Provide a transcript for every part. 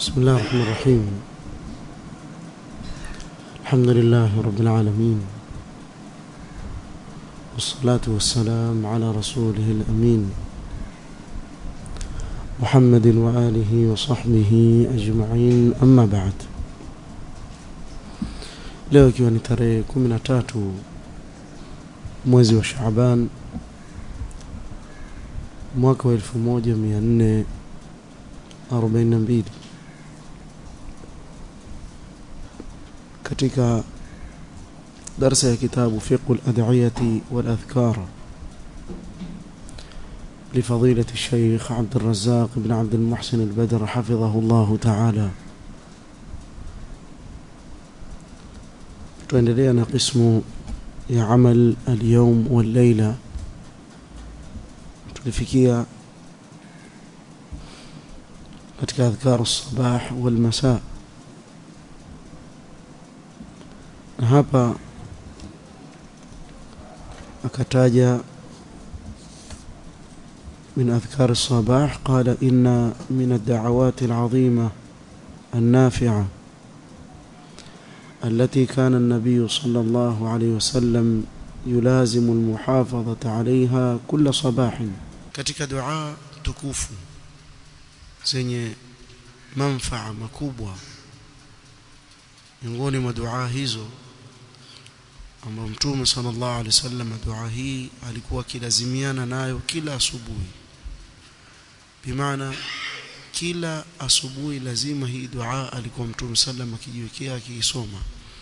بسم الله الرحمن الرحيم الحمد لله رب العالمين والصلاة والسلام على رسوله الأمين محمد وآله وصحبه أجمعين أما بعد leo ikiwa ni tarehe kumi na tatu mwezi wa Shaaban mwaka wa elfu moja mia nne arobaini na mbili katika darsa ya kitabu fiqhu al-ad'iyati wal-adhkar لفضيلة الشيخ عبد الرزاق بن عبد المحسن البدر حفظه الله تعالى tuendelea na qismu ya amal al-yawm wal-layla tulifikia katika adhkar as-sabah wal-masa na hapa akataja من أذكار الصباح قال إن من الدعوات العظيمة النافعة التي كان النبي صلى الله عليه وسلم يلازم المحافظة عليها كل صباح katika dua tukufu zenye manfaa makubwa miongoni mwa dua hizo ambapo mtume sallallahu alaihi wasallam dua hii alikuwa akilazimiana nayo kila asubuhi bimaana kila asubuhi lazima hii dua alikuwa mtume sallam akijiwekea akiisoma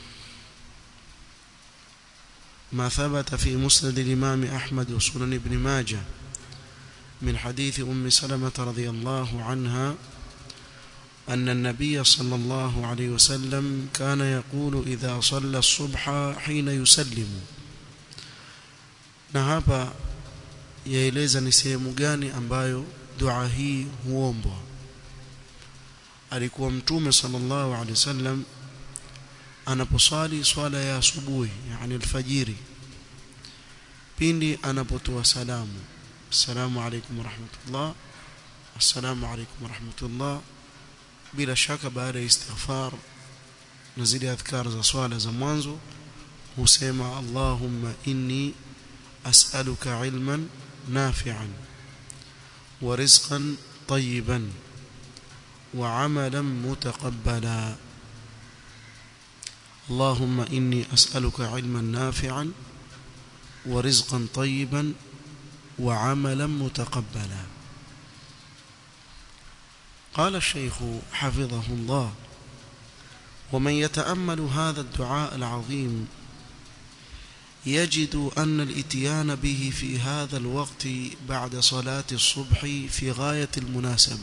ما ثبت في مسند الإمام أحمد وسنن ابن ماجه من حديث أم سلمة رضي الله عنها أن النبي صلى الله عليه وسلم كان يقول إذا صلى الصبح حين يسلم na hapa yaeleza ni sehemu gani ambayo dua hii huombwa alikuwa mtume sallallahu alaihi wasallam anaposali swala ya asubuhi yani alfajiri pindi anapotoa salamu assalamu alaykum warahmatullah assalamu alaykum warahmatullah bila shaka baada ya istighfar na zile adhkar za swala za mwanzo husema allahumma inni as'aluka ilman nafi'an wa rizqan tayyiban wa 'amalan mutaqabbala اللهم إني أسألك علما نافعا ورزقا طيبا وعملا متقبلا قال الشيخ حفظه الله ومن يتأمل هذا الدعاء العظيم يجد أن الاتيان به في هذا الوقت بعد صلاة الصبح في غاية المناسبة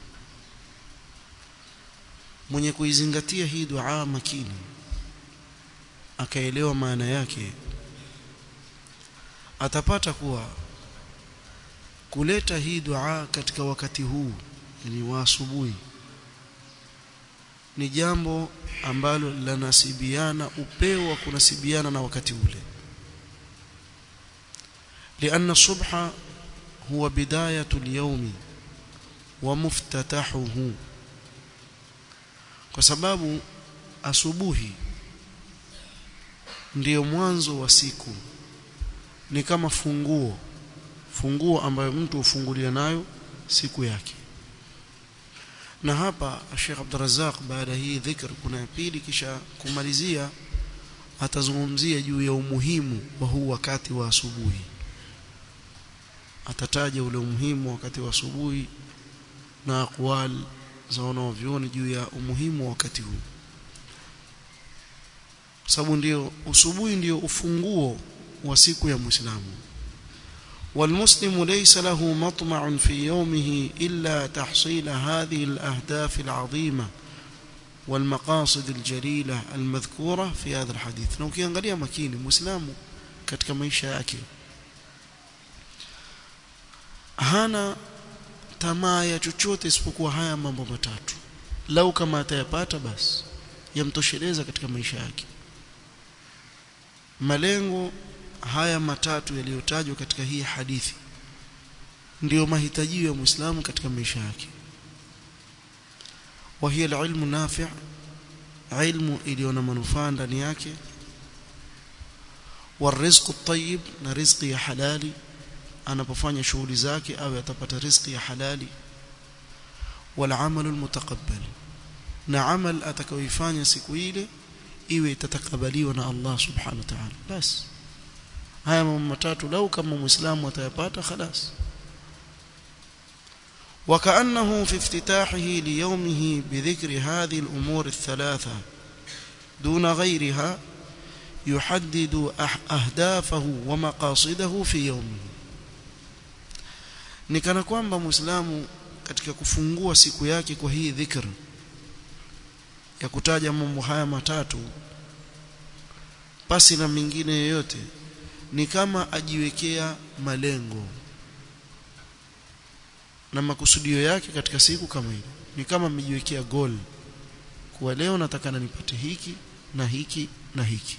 من يكويزنغتيه هي دعاء مكيني akaelewa maana yake atapata kuwa kuleta hii dua katika wakati huu yani wa asubuhi ni jambo ambalo lanasibiana upeo wa kunasibiana na wakati ule لأن الصبح هو بداية اليوم ومفتتحه kwa sababu asubuhi ndiyo mwanzo wa siku ni kama funguo funguo ambayo mtu hufungulia nayo siku yake na hapa Sheikh Abdurrazzaq baada hii dhikr kuna ya pili kisha kumalizia atazungumzia juu ya umuhimu wa huu wakati wa asubuhi atataja ule umuhimu wakati wa asubuhi na aqwal za wanaovyoni juu ya umuhimu wa wakati huu sababu ndio usubuhi ndio ufunguo wa siku ya Muislamu والمسلم ليس له مطمع في يومه إلا تحصيل هذه الأهداف العظيمة والمقاصد الجليلة المذكورة في هذا الحديث na ukiangalia makini muislamu katika maisha yake hana tamaa ya chochote isipokuwa haya mambo matatu lau kama atayapata basi yamtosheleza katika maisha yake malengo haya matatu yaliyotajwa katika hii hadithi ndiyo mahitaji ya Muislamu katika maisha yake wa hiya alilmu nafi' ilmu iliyo na manufaa ndani yake والرزق الطيب na riziki ya halali anapofanya shughuli zake awe atapata riziki ya halali والعمل المتقبل na amal atakayoifanya siku ile iwe itatakabaliwa na Allah subhanahu wa ta'ala bas haya mambo matatu lau kama muislamu atayapata خلاص وكأنه في افتتاحه ليومه بذكر هذه الأمور الثلاثة دون غيرها يحدد أهدافه ومقاصده في يومه nikana kwamba muislamu katika kufungua siku yake kwa hii dhikr ya kutaja mambo haya matatu pasi na mingine yoyote ni kama ajiwekea malengo na makusudio yake katika siku kama hili ni kama amejiwekea goal kuwa leo nataka nipate hiki na hiki na hiki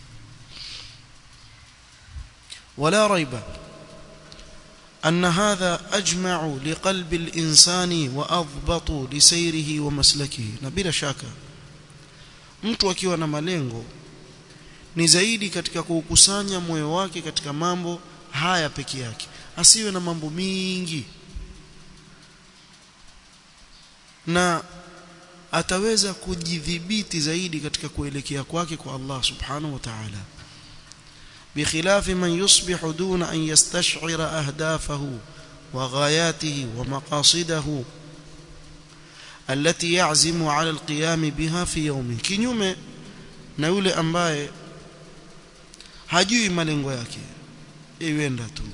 ولا ريب أن هذا أجمع لقلب الإنسان وأضبط لسيره ومسلكه نبيل شاكا mtu akiwa na malengo ni zaidi katika kuukusanya moyo wake katika mambo haya peke yake asiwe na mambo mingi na ataweza kujidhibiti zaidi katika kuelekea kwake kwa Allah subhanahu wa ta'ala بخلاف من يصبح دون أن يستشعر أهدافه وغاياته ومقاصده التي يعزم على القيام بها في يومه kinyume na yule ambaye hajui malengo yake iwenda tu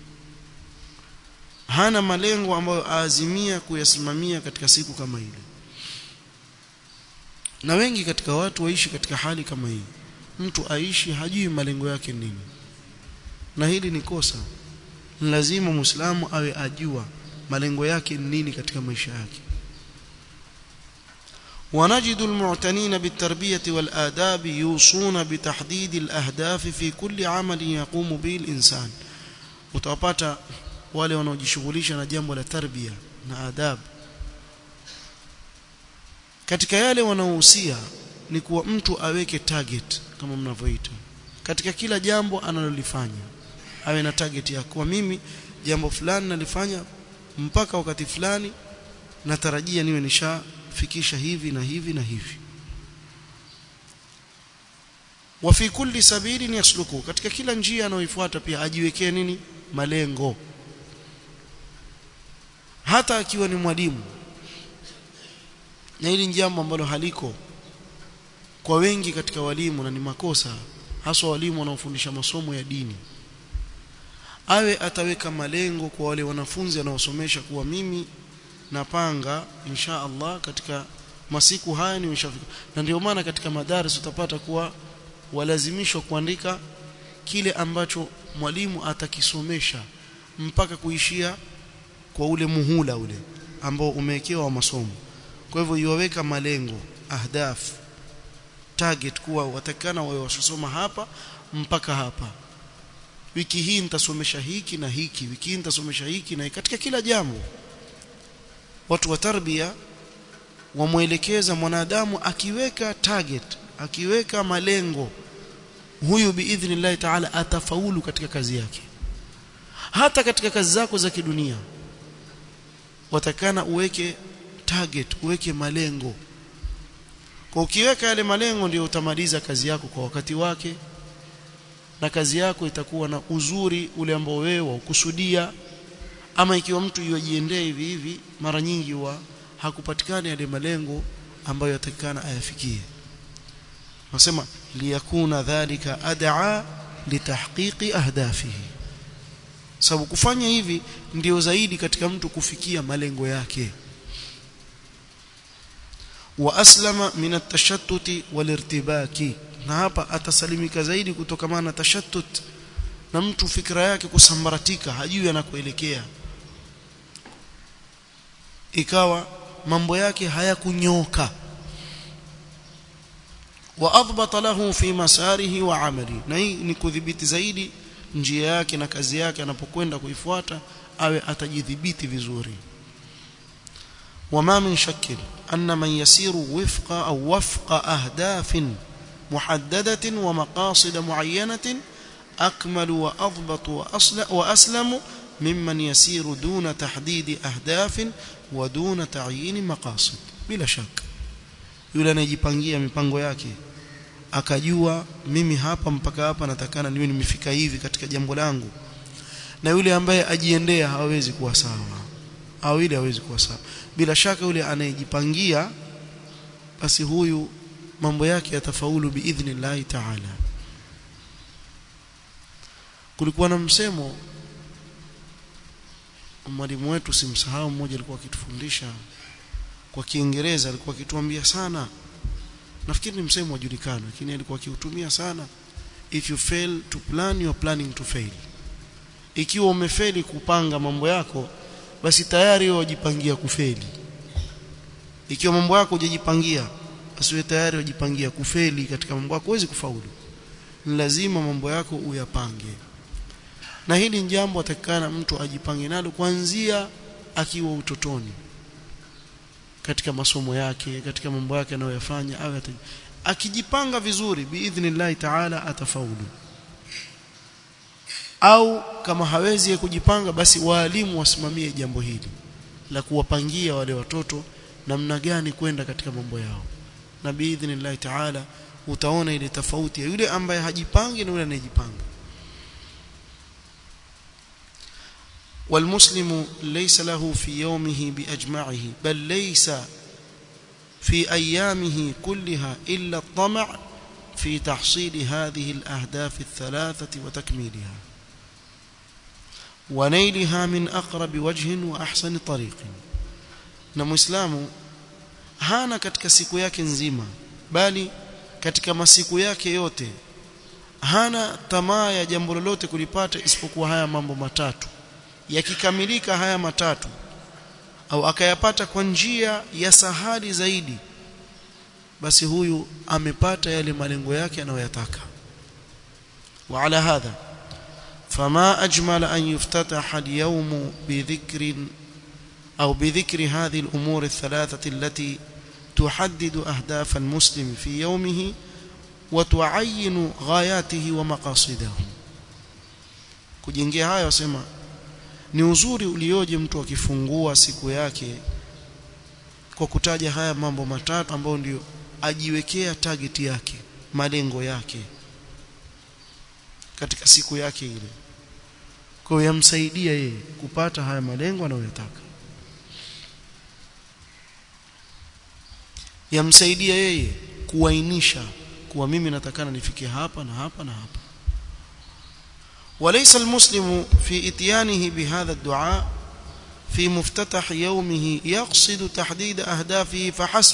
hana malengo ambayo aazimia kuyasimamia katika siku kama ile na wengi katika watu waishi katika hali kama hii mtu aishi hajui malengo yake nini na hili ni kosa lazima muislamu awe ajua malengo yake nini katika maisha yake ونجد المعتنين بالتربية والآداب يوصون بتحديد الأهداف في كل عمل يقوم به الإنسان utawapata wale wanaojishughulisha na jambo la tarbia na adab katika yale wanaohusia ni kuwa mtu aweke target kama mnavyoita katika kila jambo analolifanya awe na target ya kwa mimi jambo fulani nalifanya mpaka wakati fulani natarajia niwe nishafikisha hivi na hivi na hivi wa fi kulli sabili yasluku katika kila njia anayoifuata pia ajiwekee nini malengo hata akiwa ni mwalimu na hili jambo ambalo haliko kwa wengi katika walimu na ni makosa haswa walimu wanaofundisha masomo ya dini awe ataweka malengo kwa wale wanafunzi anaosomesha kuwa mimi napanga insha Allah katika masiku haya nimeshafika na ndio maana katika madaris utapata kuwa walazimishwa kuandika kile ambacho mwalimu atakisomesha mpaka kuishia kwa ule muhula ule ambao umewekewa wa masomo kwa hivyo iwaweka malengo ahdaf target kuwa watakana wawe wasoma hapa mpaka hapa wiki hii nitasomesha hiki na hiki wiki hii nitasomesha hiki na hiki. katika kila jambo watu wa tarbia wamwelekeza mwanadamu akiweka target akiweka malengo huyu biidhnillahi taala atafaulu katika kazi yake hata katika kazi zako za kidunia watakana uweke target uweke malengo kwa ukiweka yale malengo ndio utamaliza kazi yako kwa wakati wake na kazi yako itakuwa na uzuri ule ambao wewe ukusudia ama ikiwa mtu yajiendee hivi hivi mara nyingi wa hakupatikana yale malengo ambayo yatakana ayafikie nasema liyakuna dhalika ad'a litahqiqi ahdafihi sababu kufanya hivi ndio zaidi katika mtu kufikia malengo yake wa aslama min at-tashattut wal-irtibaki na hapa atasalimika zaidi kutokana na tashattut na mtu fikra yake kusambaratika hajui anakoelekea ikawa mambo yake hayakunyoka wa adbata lahu fi masarihi wa amali na hii ni kudhibiti zaidi njia yake na kazi yake anapokwenda kuifuata awe atajidhibiti vizuri وما من شك أن من يسير وفق أو وفق أهداف محددة ومقاصد معينة أكمل وأضبط وأسلم ممن يسير دون تحديد أهداف ودون تعيين مقاصد بلا شك yule anayejipangia mipango yake akajua mimi hapa mpaka hapa natakana niwe nimefika hivi katika jambo langu na yule ambaye ajiendea hawezi kuwa sawa au ile hawezi kuwa sawa bila shaka yule anayejipangia basi huyu mambo yake yatafaulu biidhnillahi ta'ala kulikuwa na msemo mwalimu wetu simsahau mmoja alikuwa akitufundisha kwa Kiingereza alikuwa akituambia sana nafikiri ni msemo wajulikana lakini alikuwa akiutumia sana if you fail to plan you are planning to fail ikiwa umefeli kupanga mambo yako basi tayari wewe wajipangia kufeli ikiwa mambo yako hujajipangia basi wewe tayari wajipangia kufeli katika mambo yako huwezi kufaulu ni lazima mambo yako uyapange na hili ni jambo atakana mtu ajipange nalo kuanzia akiwa utotoni katika masomo yake katika mambo yake anayoyafanya au akijipanga vizuri biidhnillah taala atafaulu au kama hawezi kujipanga basi waalimu wasimamie jambo hili la kuwapangia wale watoto namna gani kwenda katika mambo yao na biidhnillah taala utaona ile tofauti ya yule ambaye hajipangi na yule anayejipanga والمسلم ليس له في يومه بأجمعه بل ليس في أيامه كلها إلا الطمع في تحصيل هذه الأهداف الثلاثة وتكميلها ونيلها من أقرب وجه وأحسن طريق نمسلام hana katika siku yake nzima bali katika masiku yake yote hana tamaa ya jambo lolote kulipata isipokuwa haya mambo matatu yakikamilika haya matatu au akayapata kwa njia ya sahali zaidi basi huyu amepata yale malengo yake anayoyataka وعلى هذا فما أجمل أن يفتتح اليوم بذكر أو بذكر هذه الأمور الثلاثة التي تحدد أهداف المسلم في يومه وتعين غاياته ومقاصده kujengea haya wasema ni uzuri ulioje mtu akifungua siku yake kwa kutaja haya mambo matatu ambayo ndio ajiwekea target yake malengo yake katika siku yake ile kwa hiyo yamsaidia yeye kupata haya malengo anayoyataka yamsaidia yeye kuainisha kuwa mimi natakana nifikie hapa na hapa na hapa وليس المسلم في اتيانه بهذا الدعاء في مفتتح يومه يقصد تحديد أهدافه فحسب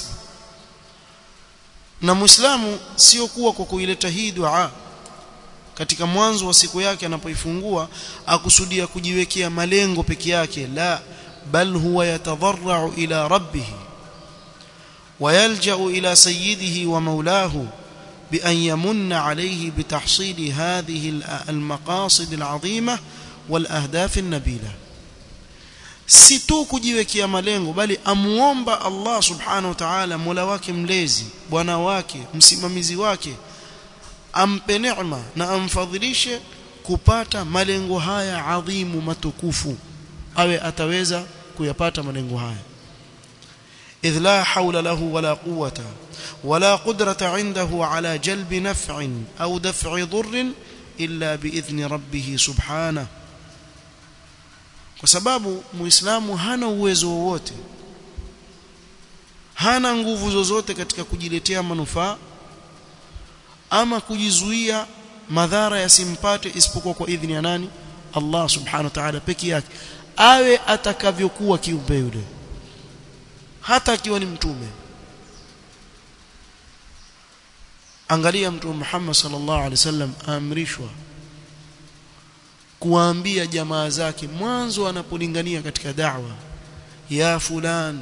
na muislamu sio kuwa kwa kuileta hii dua katika mwanzo wa siku yake anapoifungua akusudia kujiwekea malengo peke yake la bal huwa yatadarra'u ila rabbih ويلجأ إلى سيده ومولاه بأن يمن عليه بتحصيل هذه المقاصد العظيمة والأهداف النبيلة si tu kujiwekea malengo bali amuomba Allah subhanahu wa ta'ala mola wake mlezi bwana wake msimamizi wake ampe neema na amfadhilishe kupata malengo haya adhimu matukufu awe ataweza kuyapata malengo haya idh la hawla lahu wala quwwata ولا قدرة عنده على جلب نفع أو دفع ضر إلا بإذن ربه سبحانه kwa sababu muislamu hana uwezo wowote hana nguvu zozote katika kujiletea manufaa ama kujizuia madhara yasimpate isipokuwa kwa idhini ya nani Allah subhanahu wa ta'ala peke yake awe atakavyokuwa kiumbe yule hata akiwa ni mtume angalia mtume Muhammad sallallahu alaihi wasallam aamrishwa kuwaambia jamaa zake mwanzo anapolingania katika da'wa ya fulan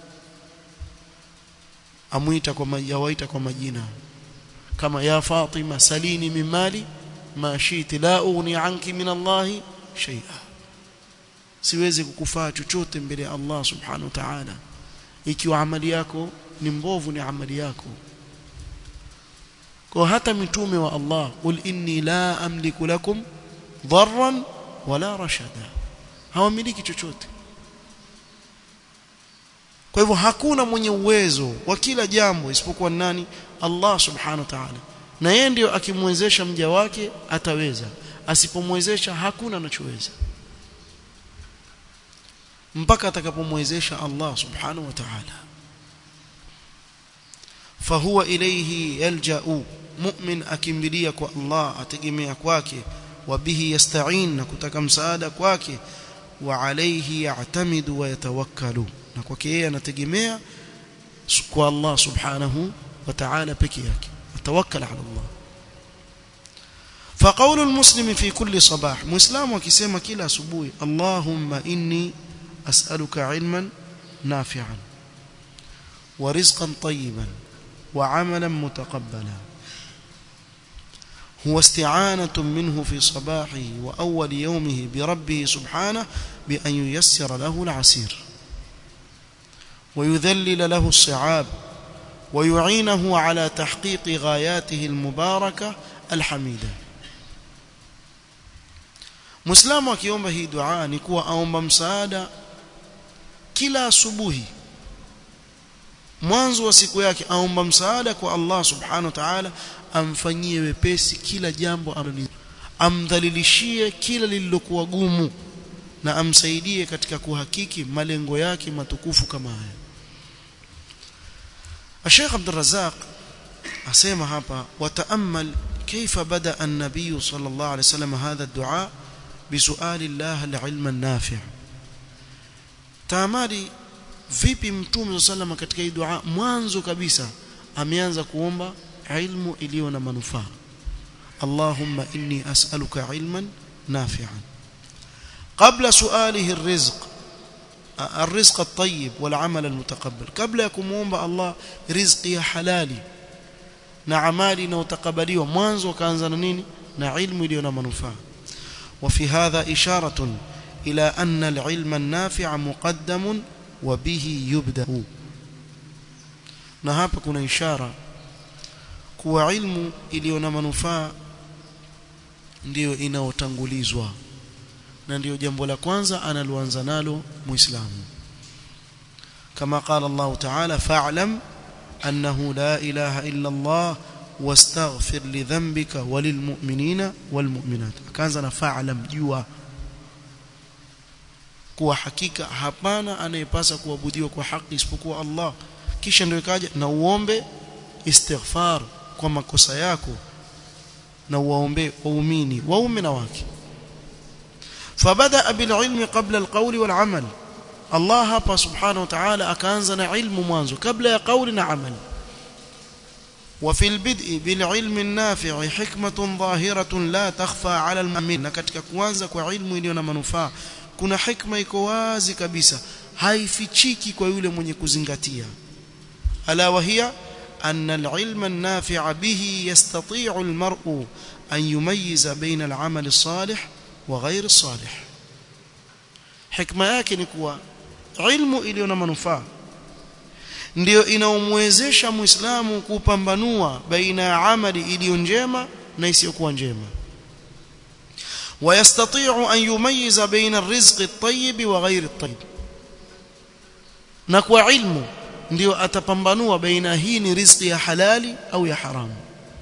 amuita kwa yawaita kwa majina kama ya Fatima salini min mali ma shiti la ughni anki min Allah shay'a siwezi kukufaa chochote mbele ya Allah subhanahu wa ta'ala ikiwa amali yako ni mbovu ni amali yako kwa hata mitume wa Allah qul inni la amliku lakum dharran wala rashada hawamiliki chochote kwa hivyo hakuna mwenye uwezo wa kila jambo isipokuwa nani Allah subhanahu wa ta'ala na yeye ndio akimwezesha mja wake ataweza asipomwezesha hakuna anachoweza mpaka atakapomwezesha Allah subhanahu wa ta'ala fahuwa ilayhi yalja'u mu'min akimbilia kwa Allah ategemea kwake wa bihi yasta'in na kutaka msaada kwake wa alayhi ya'tamidu wa yatawakkalu na kwake yeye anategemea kwa Allah subhanahu wa ta'ala peke yake atawakkal ala Allah فقول المسلم في كل صباح مسلم وكسمه كلا asubuhi اللهم اني اسالك علما نافعا ورزقا طيبا وعملا متقبلا هو استعانة منه في صباحه وأول يومه بربه سبحانه بأن ييسر له العسير ويذلل له الصعاب ويعينه على تحقيق غاياته المباركة الحميدة مسلم akiomba hii dua ni kuwa aomba msaada kila asubuhi mwanzo wa siku yake aomba msaada kwa Allah subhanahu wa ta'ala amfanyie wepesi kila jambo amdhalilishie kila lililokuwa gumu na amsaidie katika kuhakiki malengo yake matukufu kama haya Sheikh Abdul Razzaq asema hapa wataamal كيف بدا النبي صلى الله عليه وسلم هذا الدعاء بسؤال الله العلم النافع تامالي vipi mtume sallam katika hii dua mwanzo kabisa ameanza kuomba ilmu iliyo na manufaa Allahumma inni as'aluka ilman nafi'an qabla su'alihi ar-rizq الرزق الطيب والعمل المتقبل قبل يكموomba Allah rizqi ya halali na amali inayotakabaliwa mwanzo akaanza na nini na ilmu iliyo na manufaa وفي هذا إشارة إلى أن العلم النافع مقدم وبه يبدأ na hapa kuna ishara kuwa ilmu iliyo na manufaa ndiyo inaotangulizwa na ndiyo jambo la kwanza analoanza nalo muislamu kama qala Allah ta'ala fa'lam annahu la ilaha illa Allah wastaghfir li dhanbika walilmu'minina walmu'minat akaanza na fa'lam jua kuwa hakika hapana anayepasa kuabudiwa kwa haki isipokuwa Allah kisha ndio ikaja na uombe istighfar kwa makosa yako na uwaombe waumini waume na wake fabada bil ilmi qabla al qawli wal amal Allah hapa subhanahu wa ta'ala akaanza na ilmu mwanzo kabla ya qawli na amal وفي البدء بالعلم النافع حكمة ظاهرة لا تخفى على المؤمن katika kuanza kwa ilmu iliyo na manufaa kuna hikma iko wazi kabisa haifichiki kwa yule mwenye kuzingatia ala wahia أن العلم النافع به يستطيع المرء أن يميز بين العمل الصالح وغير الصالح حكمة yake ni kuwa ilmu iliyo na manufaa ndio inaomwezesha muislamu kupambanua baina ya amali iliyo njema na isiyokuwa njema ويستطيع أن يميز بين الرزق الطيب وغير الطيب na kwa ilmu ndio atapambanua baina hii ni riziki ya halali au ya haramu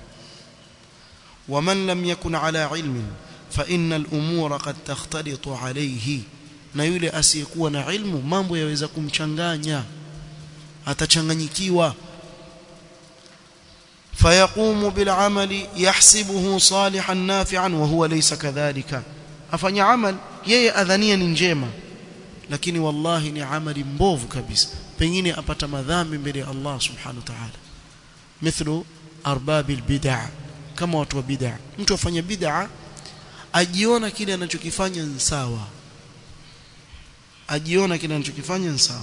ومن لم يكن على علم فإن الأمور قد تختلط عليه na yule asiyekuwa na ilmu mambo yaweza kumchanganya atachanganyikiwa fayaqumu bil amali yahsibuhu salihan nafi'an wa huwa laysa kadhalika afanya amal yeye adhania ni njema lakini wallahi ni amali mbovu kabisa pengine apata madhambi mbele ya Allah subhanahu wa ta'ala mithlu arbabil bid'ah kama watu wa bid'ah mtu afanya bid'ah ajiona kile anachokifanya ni sawa ajiona kile anachokifanya ni sawa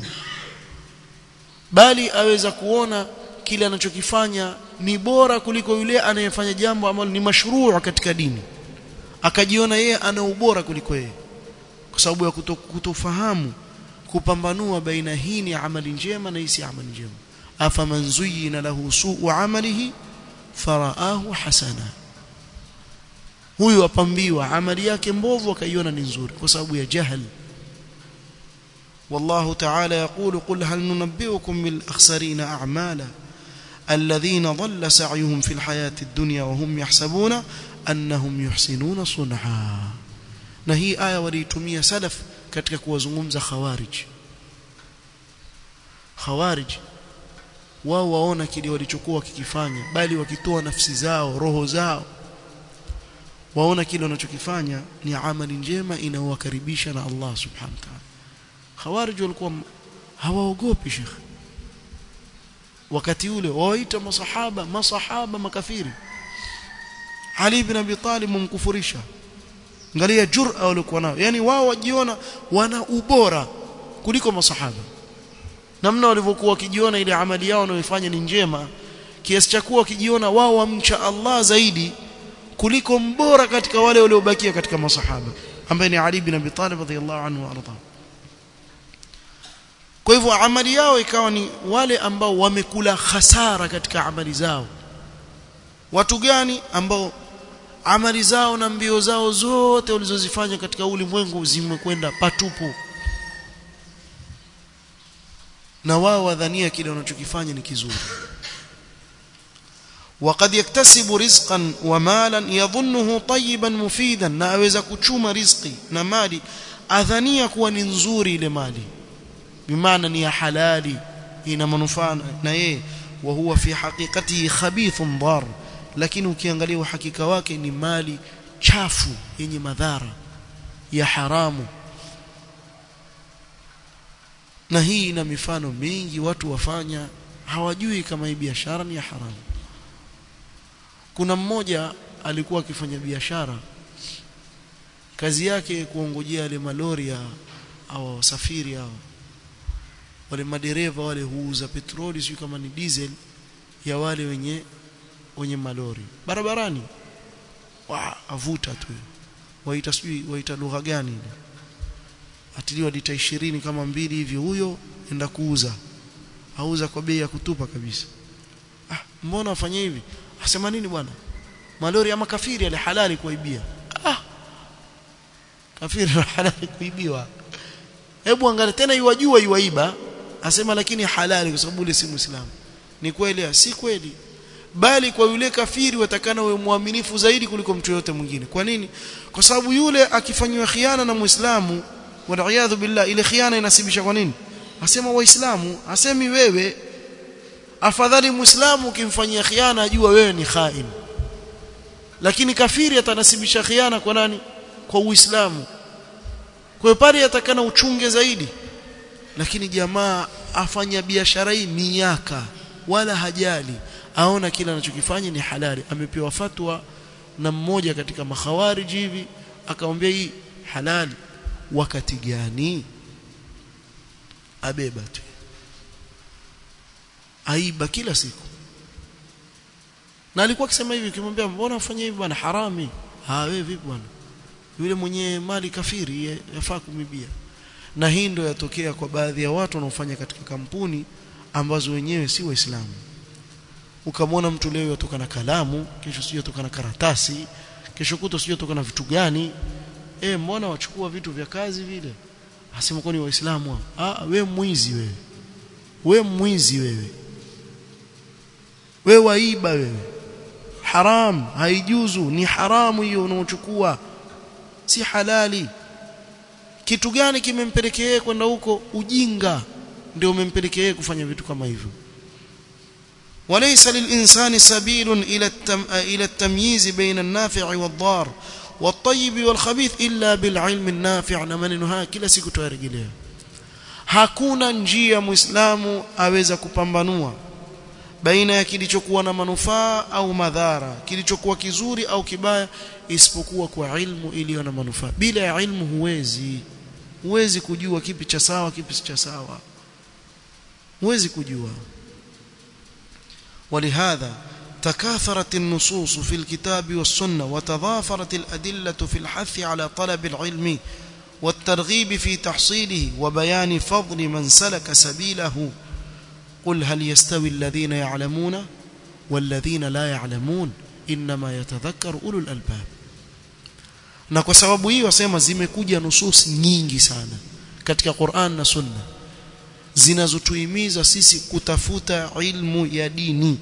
bali aweza kuona kile anachokifanya ni bora kuliko yule anayefanya jambo ambalo ni mashruu katika dini akajiona yeye ana ubora kuliko yeye kwa sababu ya kuto, kutofahamu kupambanua baina hii ni amali njema na hii si amali njema afaman zuyyina lahu su'u amalihi faraahu hasana huyu apambiwa amali yake mbovu akaiona ni nzuri kwa sababu ya jahil والله تعالى يقول قل هل ننبئكم بالأخسرين أعمالا الذين ضل سعيهم في الحياة الدنيا وهم يحسبون أنهم يحسنون صنعا نهي آية وليتمية سلف katika kuwazungumza khawarij khawarij wao waona kile walichokuwa kikifanya bali wakitoa nafsi zao roho zao waona kile wanachokifanya ni amali njema inayowakaribisha na Allah subhanahu wa ta'ala khawarij walikuwa hawaogopi shekh wakati ule waita masahaba masahaba makafiri Ali ibn Abi Talib mumkufurisha angalia jur'a walikuwa nayo yani wao wajiona wana ubora kuliko masahaba namna walivyokuwa wakijiona ile amali yao wanayoifanya ni njema kiasi cha kuwa wakijiona wao wamcha Allah zaidi kuliko mbora katika wale waliobakia katika masahaba ambaye ni Ali ibn Abi Talib radhiyallahu anhu wa ardhahu kwa hivyo amali yao ikawa ni wale ambao wamekula hasara katika amali zao watu gani ambao amali zao na mbio zao zote walizozifanya katika ulimwengu zimekwenda patupu na wao wadhania kile wanachokifanya ni kizuri وقد يكتسب رزقا ومالا يظنه طيبا مفيدا na aweza kuchuma riziki na mali adhania kuwa ni nzuri ile mali bimaana ni ya halali ina manufaa na yeye wa huwa fi haqiqatihi khabithun dar lakini ukiangalia uhakika wake ni mali chafu yenye madhara ya haramu na hii ina mifano mingi watu wafanya hawajui kama hii biashara ni ya haramu kuna mmoja alikuwa akifanya biashara kazi yake kuongojea yale malori ya au wasafiri hao wale madereva wale huuza petroli sio kama ni diesel ya wale wenye wenye malori barabarani wa avuta tu waita sijui waita lugha gani ile atiliwa lita 20 kama mbili hivi huyo enda kuuza auza kwa bei ya kutupa kabisa ah mbona afanye hivi asema nini bwana malori ya makafiri yale halali kuibia ah kafiri halali kuibiwa hebu angalia tena iwajua iwaiba asema lakini halali kwa sababu yule si muislamu ni kweli si kweli bali kwa yule kafiri watakana wewe muaminifu zaidi kuliko mtu yote mwingine kwa nini kwa sababu yule akifanywa khiana na muislamu wal billah ile khiana inasibisha kwa nini asema waislamu asemi wewe afadhali muislamu ukimfanyia khiana ajua wewe ni khain lakini kafiri atanasibisha khiana kwa nani kwa uislamu kwa pale atakana uchunge zaidi lakini jamaa afanya biashara hii miaka wala hajali aona kila anachokifanya ni halali amepewa fatwa na mmoja katika makhawariji hivi akamwambia hii halali wakati gani abeba tu aiba kila siku na alikuwa akisema hivi ukimwambia mbona ufanye hivi bwana harami ah wewe vipi bwana yule mwenye mali kafiri yafaa kumibia na hii ndio yatokea kwa baadhi ya watu wanaofanya katika kampuni ambazo wenyewe si waislamu ukamwona mtu leo yatoka na kalamu kesho sio yatoka na karatasi kesho kuto sio yatoka na vitu gani eh mbona wachukua vitu vya kazi vile asema kwa ni waislamu ah we mwizi wewe we mwizi wewe we waiba wewe haram haijuzu ni haramu hiyo unaochukua si halali kitu gani kimempelekea kwenda huko ujinga ndio umempelekea kufanya vitu kama hivyo وليس للإنسان سبيل إلى التم... إلى التمييز بين النافع والضار والطيب والخبيث إلا بالعلم النافع na maneno haya kila siku tuyarejelea hakuna njia muislamu aweza kupambanua baina ya kilichokuwa na manufaa au madhara kilichokuwa kizuri au kibaya isipokuwa kwa ilmu iliyo na manufaa bila ya ilmu huwezi huwezi kujua kipi cha sawa kipi si cha sawa huwezi kujua ولهذا تكاثرت النصوص في الكتاب والسنة وتضافرت الأدلة في الحث على طلب العلم والترغيب في تحصيله وبيان فضل من سلك سبيله قل هل يستوي الذين يعلمون والذين لا يعلمون إنما يتذكر أولو الألباب na kwa sababu hii wasema zimekuja nusus nyingi sana katika Qur'an na Sunna zinazotuhimiza sisi kutafuta ilmu ya dini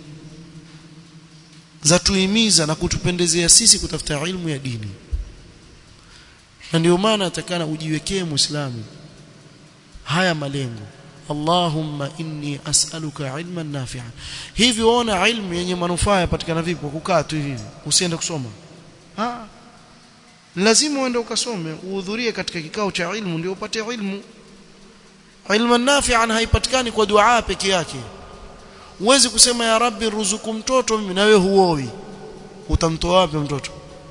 zatuhimiza na kutupendezea sisi kutafuta ilmu ya dini na ndio maana atakana ujiwekee muislamu haya malengo Allahumma inni as'aluka ilman nafi'an hivi ona ilmu yenye manufaa yapatikana vipi kwa kukaa tu hivi usiende kusoma ah lazima uende ukasome uhudhurie katika kikao cha ilmu ndio upate ilmu ilman nafi'an haipatikani kwa dua peke yake uwezi kusema ya rabbi ruzuku mtoto mimi na wewe huoi utamtoa wapi mtoto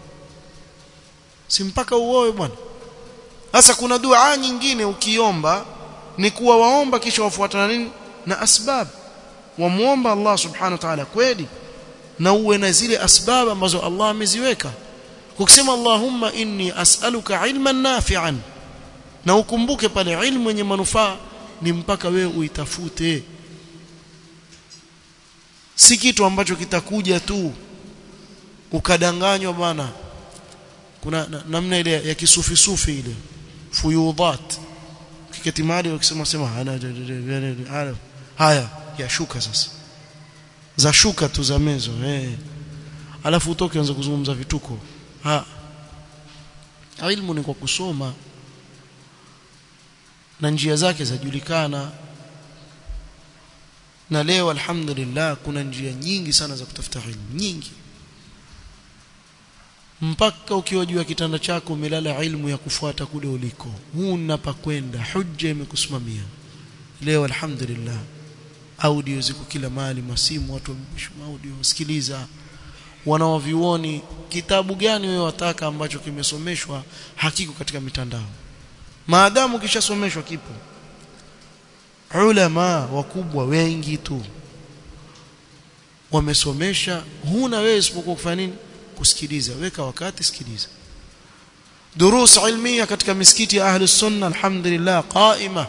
si mpaka uoe bwana sasa kuna dua nyingine ukiomba ni kuwa waomba kisha wafuatana nini na asbab wamuomba Allah subhanahu wa ta'ala kweli na uwe na zile asbab ambazo Allah ameziweka ukisema Allahumma inni as'aluka ilman nafi'an na ukumbuke pale ilmu yenye manufaa ni mpaka wewe uitafute si kitu ambacho kitakuja tu ukadanganywa bana kuna na, namna ile ya kisufi sufi ile fuyudhat kiketi mahali wakisema sema hana haya ya shuka sasa za shuka tu za mezo eh alafu utoke anza kuzungumza vituko ha ilmu ni kwa kusoma na njia zake zajulikana na leo alhamdulillah kuna njia nyingi sana za kutafuta ilmu nyingi mpaka ukiwa juu ya kitanda chako umelala ilmu ya kufuata kule uliko huna pa kwenda hujja imekusimamia leo alhamdulillah audio ziko kila mahali masimu watu wameshuma audio sikiliza wanaovioni kitabu gani wewe wataka ambacho kimesomeshwa hakiko katika mitandao maadamu kishasomeshwa kipo ulama wakubwa wengi tu wamesomesha huna wewe isipokuwa kufanya nini kusikiliza weka wakati sikiliza durus ilmia katika misikiti ya ahli sunna alhamdulillah qaima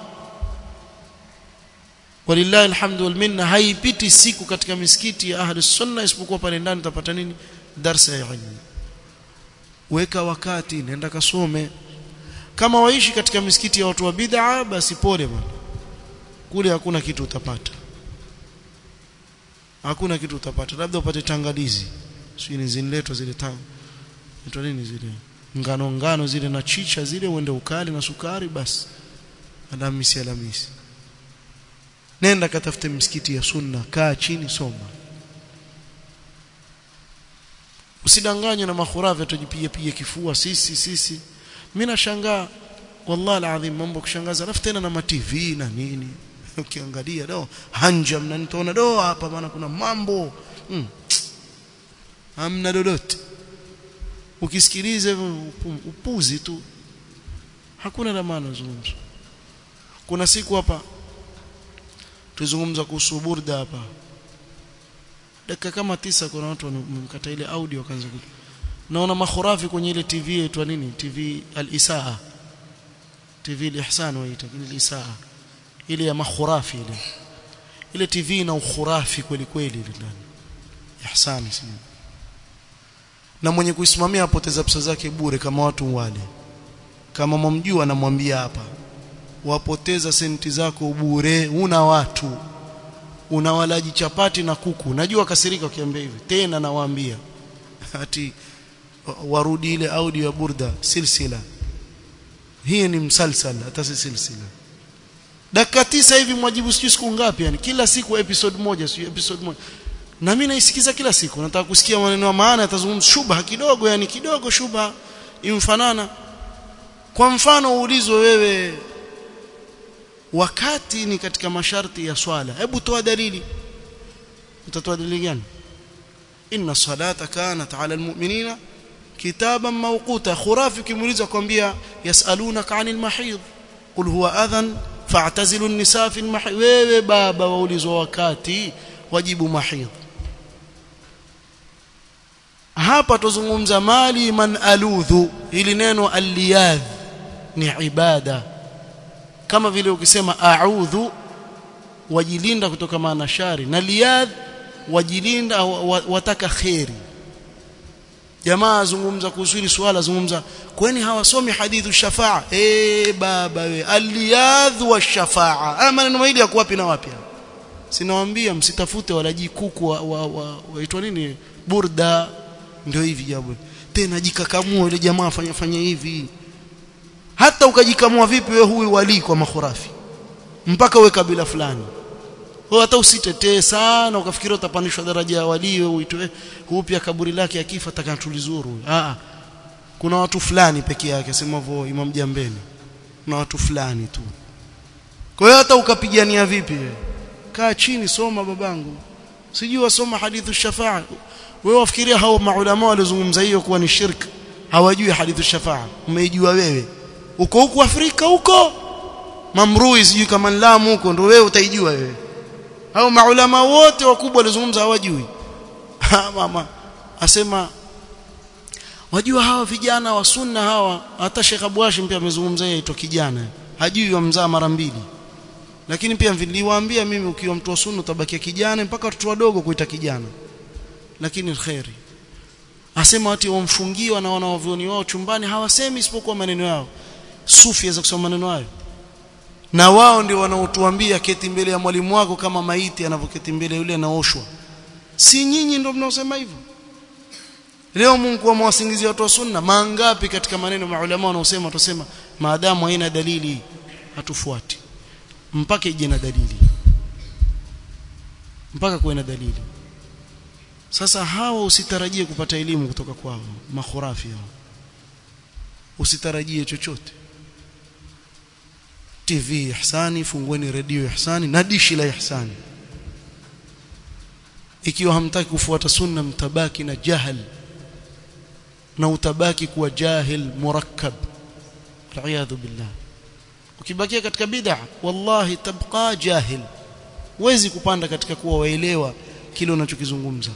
walillahi alhamdu wal minna haipiti siku katika misikiti ya ahli sunna isipokuwa pale ndani utapata nini darsa ya ilmu weka wakati nenda kasome kama waishi katika misikiti ya watu wa bid'a basi pole bwana kule hakuna kitu utapata hakuna kitu utapata labda upate tangalizi sio ziniletwa zile tanga nitwa nini zile ngano ngano zile na chicha zile uende ukali na sukari basi alamisi alamisi nenda katafute msikiti ya sunna kaa chini soma usidanganywe na makhurafi tujipiga piga kifua sisi sisi mimi nashangaa wallahi alazim mambo kushangaza alafu tena na ma TV na nini ukiangalia do hanja mnanitoona do hapa maana kuna mambo mm. hamna lolote ukisikiliza upuzi tu hakuna la maana zungumzo kuna siku hapa tuzungumza kuhusu burda hapa dakika kama tisa kuna watu wamekata ile audio wakaanza naona makhurafi kwenye ile TV yetu nini TV al-Isaa TV al-Ihsan waita ile al-Isaa ile ya makhurafi ile ile TV na ukhurafi kweli kweli ile ndani Ihsan sio na mwenye kuisimamia apoteza pesa zake bure kama watu wale kama mwamjua anamwambia hapa wapoteza senti zako bure una watu unawalaji chapati na kuku najua kasirika ukiambia hivi tena nawaambia ati warudi ile audio ya burda silsila hii ni msalsal hata si silsila dakika tisa hivi mwajibu sijui siku ngapi yani kila siku episode moja sio episode moja na mimi naisikiza kila siku nataka kusikia maneno ya maana yatazungumza shubha kidogo yani kidogo shubha imfanana kwa mfano uulizwe wewe wakati ni katika masharti ya swala hebu toa dalili utatoa dalili gani inna salata kanat ala almu'minina kitaban mawquta khurafi kimuuliza kwambia yasalunaka anil mahid qul huwa adhan fa'tazilu an-nisaa fi al-mahid wewe baba waulizwa wakati wajibu mahid hapa tuzungumza mali man aludhu ili neno aliyadh ni ibada kama vile ukisema a'udhu wajilinda kutoka maana shari na liyadh wajilinda wataka khairi jamaa azungumza kuhusu hili swala azungumza kwani hawasomi hadithu shafaa eh baba we aliyadh wa shafaa haya maneno mawili yako wapi na wapi sinawaambia msitafute walaji kuku wa, wa, wa, waitwa nini burda ndio hivi jabu tena jikakamua ile jamaa fanya fanya hivi hata ukajikamua vipi wewe huyu wali kwa makhurafi mpaka uwe kabila fulani wewe hata usitetee sana ukafikiri utapandishwa daraja ya wali wewe uitwe huu pia kaburi lake akifa takanatulizuru ah kuna watu fulani peke yake sema hivyo Imam Jambeni kuna watu fulani tu kwa hiyo hata ukapigania vipi wewe kaa chini soma babangu sijui wasoma hadithu shafaa wewe wafikiria hao maulama walizungumza hiyo kuwa ni shirk hawajui hadithu shafaa umeijua wewe uko huko Afrika huko mamrui sijui kama Lamu huko ndio wewe utaijua wewe hao maulama wote wakubwa walizungumza hawajui mama asema wajua hawa vijana wa sunna hawa hata Sheikh Abu Hashim pia amezungumza yeye ito kijana hajui wamzaa mara mbili lakini pia niliwaambia mimi ukiwa mtu wa sunna utabakia kijana mpaka watoto wadogo kuita kijana lakini khairi asema watu wamfungiwa na wanaovioni wao chumbani hawasemi isipokuwa maneno yao sufi aweza kusoma maneno hayo na wao ndio wanaotuambia keti mbele ya mwalimu wako kama maiti anavyoketi mbele yule anaoshwa si nyinyi ndio mnaosema hivyo leo Mungu amewasingizia watu wa sunna mangapi katika maneno maulama wanaosema tusema maadamu haina dalili hatufuati mpaka ije na dalili mpaka kuwe na dalili sasa hawa usitarajie kupata elimu kutoka kwao makhurafi hao usitarajie chochote TV ihsani fungueni redio ihsani na dishi la ihsani ikiwa hamtaki kufuata sunna mtabaki na jahal na utabaki kuwa jahil murakkab aliyadhu billah ukibakia katika bid'a wallahi tabqa jahil wezi kupanda katika kuwa waelewa kile unachokizungumza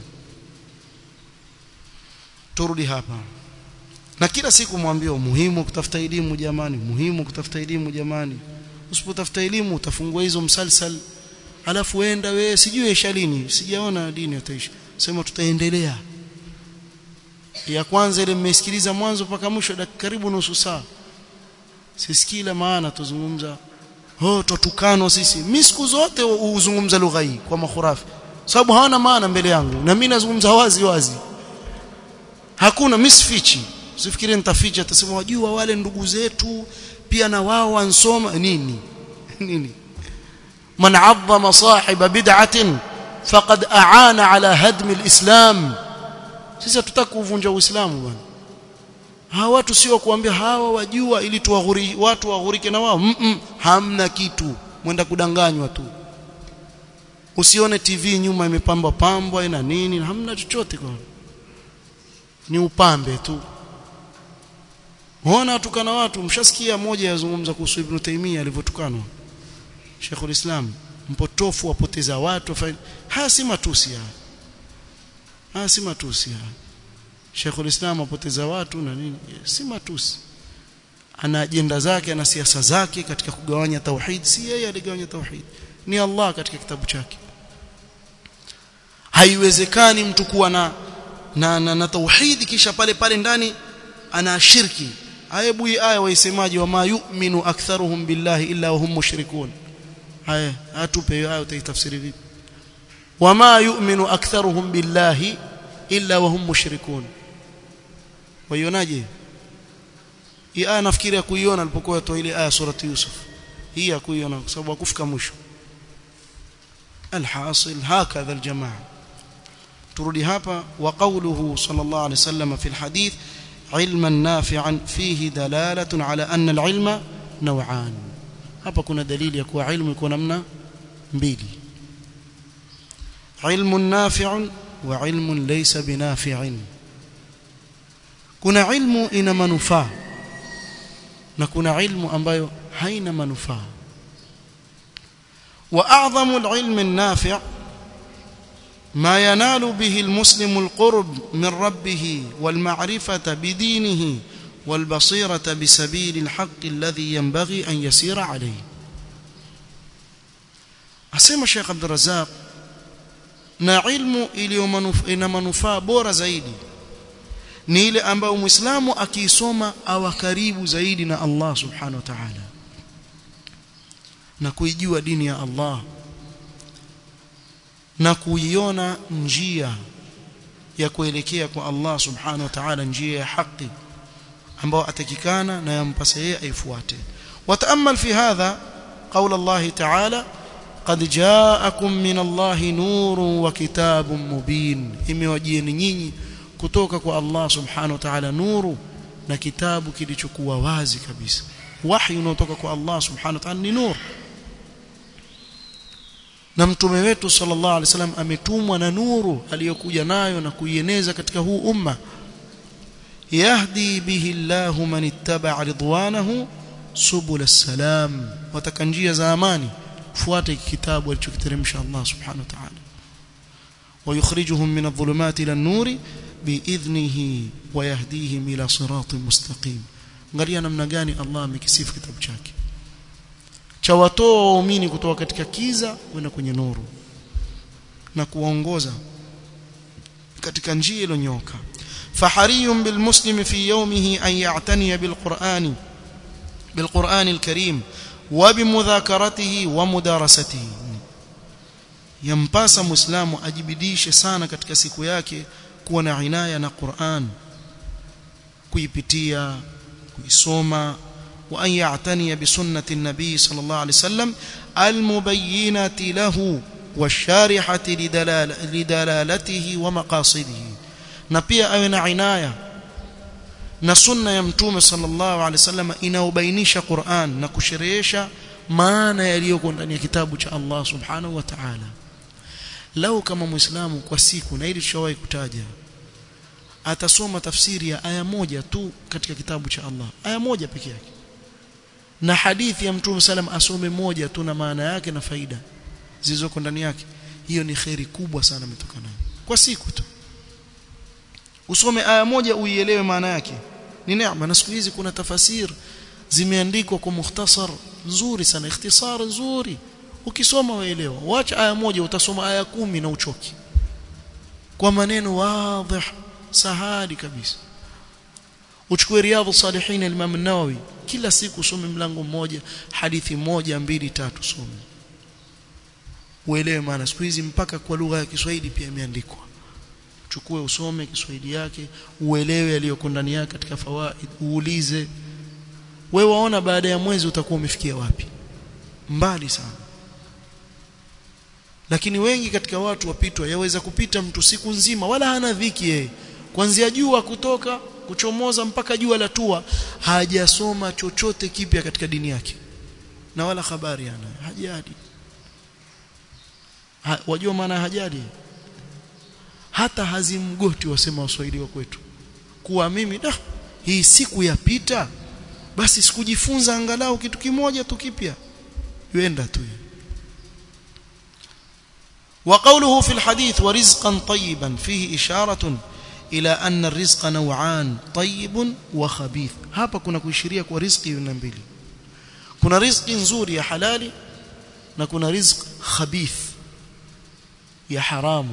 turudi hapa na kila siku mwambie muhimu kutafuta elimu jamani muhimu kutafuta elimu jamani usipotafuta elimu utafungua hizo msalsal alafu wenda wewe sijui isha lini sijaona dini utaisha sema tutaendelea ya kwanza ile mmesikiliza mwanzo mpaka mwisho dakika karibu nusu saa sisikii la maana tuzungumza oh tutukano sisi mimi siku zote uzungumza lugha hii kwa makhurafi sababu hawana maana mbele yangu na mimi nazungumza wazi wazi hakuna misfichi usifikirie nitaficha atasema wajua wale ndugu zetu pia na wao wansoma nini nini man azzama sahiba bid'atin faqad aana ala hadmi alislam sisi hatutaki kuvunja uislamu bwana hawa watu sio kuambia hawa wajua ili tuwaghuri watu waghurike na wao mm -mm, hamna kitu mwenda kudanganywa tu usione TV nyuma imepambwa pambwa ina nini hamna chochote kwa ni upambe tu Muona atukana watu mshasikia moja yazungumza kuhusu Ibn Taymiyyah alivyotukanwa Sheikhul Islam mpotofu wapoteza watu haya si matusi haya haya si matusi haya Sheikhul Islam apoteza watu na nini si matusi ana ajenda zake ana siasa zake katika kugawanya tauhid si yeye aligawanya tauhid ni Allah katika kitabu chake haiwezekani mtu kuwa na na, na, na tauhid kisha pale pale ndani ana shirki hebu hii aya waisemaji wa ma yu'minu aktharuhum billahi illa wahum mushrikun haya atupe hiyo aya utaitafsiri vipi wama yu'minu aktharuhum billahi illa wahum mushrikun waionaje hii aya nafikiri ya kuiona alipokuwa atoa ile aya surati yusuf hii ya kuiona kwa sababu hakufika mwisho alhasil hakadha aljamaa turudi hapa wa qawluhu sallallahu alayhi wasallam fi alhadith علما نافعا فيه دلالة على أن العلم نوعان hapa kuna dalili ya kuwa ilmu iko namna mbili ilmu nafi'un wa ilmu laysa binafi'in kuna ilmu ina manufaa na kuna ilmu ambayo haina manufaa wa a'zamu al-ilm an-nafi' ما ينال به المسلم القرب من ربه والمعرفة بدينه والبصيرة بسبيل الحق الذي ينبغي أن يسير عليه أسمى الشيخ عبد الرزاق na ilmu ina manufaa bora zaidi ni ile ambayo muislamu akiisoma awa karibu zaidi na Allah subhanahu wa ta'ala na kuijua dini ya Allah na kuiona njia ya kuelekea kwa Allah subhanahu wa ta'ala njia ya haki ambao atakikana na yampasa yeye aifuate wataamal fi hadha قول الله تعالى قد جاءكم من الله نور وكتاب مبين imewajieni nyinyi kutoka kwa Allah subhanahu wa ta'ala nuru na kitabu kilichokuwa wazi kabisa wahi unaotoka kwa Allah subhanahu wa ta'ala ni nur na mtume wetu sallallahu alaihi wasallam ametumwa na nuru aliyokuja nayo na kuieneza katika huu umma yahdi bihi Allahu man ittaba'a ridwanahu subul salam wataka njia za amani fuata kitabu alichokiteremsha Allah subhanahu wa ta'ala ويخرجهم من الظلمات إلى النور بإذنه ويهديهم إلى صراط مستقيم angalia namna gani Allah amekisifu kitabu chake cha watoa waumini kutoka katika kiza kwenda kwenye nuru na kuwaongoza katika njia iliyonyoka fahariyun bilmuslim fi yawmihi an ya'taniya bilqur'ani بالقرآن الكريم وبمذاكرته ومدارسته yampasa muislamu ajibidishe sana katika siku yake kuwa na inaya na Qur'an kuipitia kuisoma wa an ya'tani bi sunnati an-nabi sallallahu alayhi wasallam al-mubayyinati lahu washarihati lidalalatihi wa maqasidihi na pia awe na inaya na sunna ya mtume sallallahu alaihi wasallam inaobainisha Qur'an na kusherehesha maana yaliyoko ndani ya kitabu cha Allah subhanahu wa ta'ala lau kama muislamu kwa siku na ili tushawahi kutaja atasoma tafsiri ya aya moja tu katika kitabu cha Allah aya moja peke yake na hadithi ya mtume sallam asome moja tu na maana yake na faida zilizoko ndani yake hiyo ni khairi kubwa sana imetokana kwa siku tu usome aya moja uielewe maana yake ni neema na siku hizi kuna tafasir zimeandikwa kwa mukhtasar nzuri sana ikhtisar nzuri ukisoma waelewa wacha aya moja utasoma aya kumi na uchoki kwa maneno wazi sahali kabisa uchukue riadhu salihin al-Imam an-Nawawi kila siku usome mlango mmoja hadithi moja mbili tatu some uelewe maana siku hizi mpaka kwa lugha ya Kiswahili pia imeandikwa chukue usome Kiswahili yake uelewe yaliyoko ndani yake katika fawaid uulize wewe waona baada ya mwezi utakuwa umefikia wapi mbali sana lakini wengi katika watu wapitwa yaweza kupita mtu siku nzima wala hana dhiki yeye kuanzia jua kutoka kuchomoza mpaka jua la tua hajasoma chochote kipya katika dini yake na wala habari ana hajadi ha, wajua maana hajadi hata hazimgoti wasema waswahili wa kwetu kuwa mimi da hii siku yapita basi sikujifunza angalau kitu kimoja tu kipya yuenda tu وقوله في الحديث ورزقا طيبا فيه إشارة إلى أن الرزق نوعان طيب وخبيث hapa kuna kuishiria kwa riziki aina mbili kuna riziki nzuri ya halali na kuna riziki khabith ya haramu